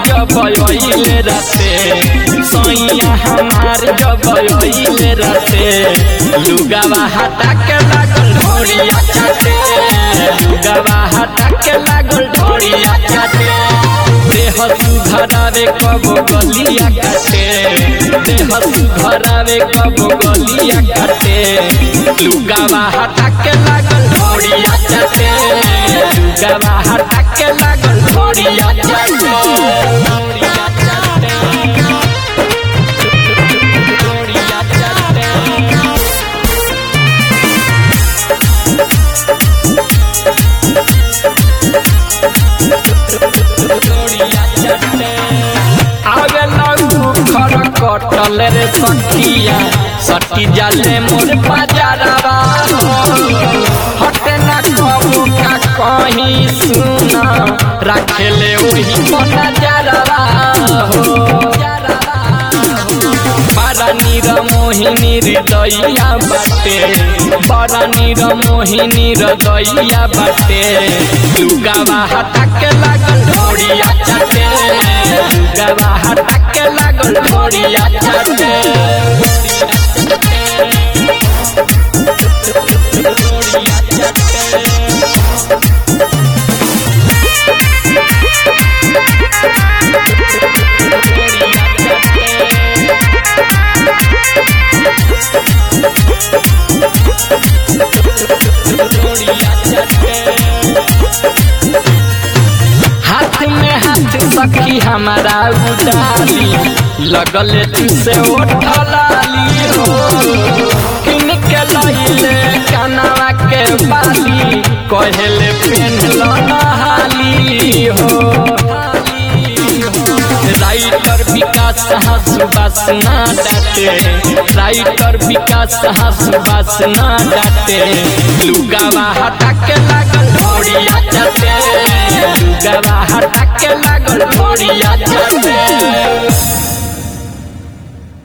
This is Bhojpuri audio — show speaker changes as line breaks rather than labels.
जब अइले राते सैया हमार जब अइले राते लुगावा हटा के लागल ढोरिया चाटे लुगावा हटा के लागल ढोरिया चाटे देह सुधरावे कब गलिया काटे देह सुधरावे कब गलिया काटे लुगावा हटा के लागल ढोरिया चाटे लुगावा हटा के लागल ढोरिया चाटे ढोरिया चाटे ढोरिया चाटे आगे लगू खर कटल रे सखिया सटी जाले मोर बाजारवा हटे ना कबू का कहीं सुना रखेले वही नजरवा हो बड़ा नीर मोहिनी हृदया बाटे बड़ा नीर मोहिनी हृदया बाटे लुगावा हटा के लागल ढोरिया चाटे लुगावा हटा के लागल ढोरिया चाटे ढोरिया चाटे हाथ में हाथ सखी हमारा उडाली लगल तुसे ओठलाली हो किन के लइले कनवा के बाली कहले पेन लहाली हो राइटर विकास हसुबास ना डाटे राइटर विकास हसुबास ना डाटे लुगावा हटा के लागल ढोरिया चाटे लुगावा हटा के लागल ढोरिया चाटे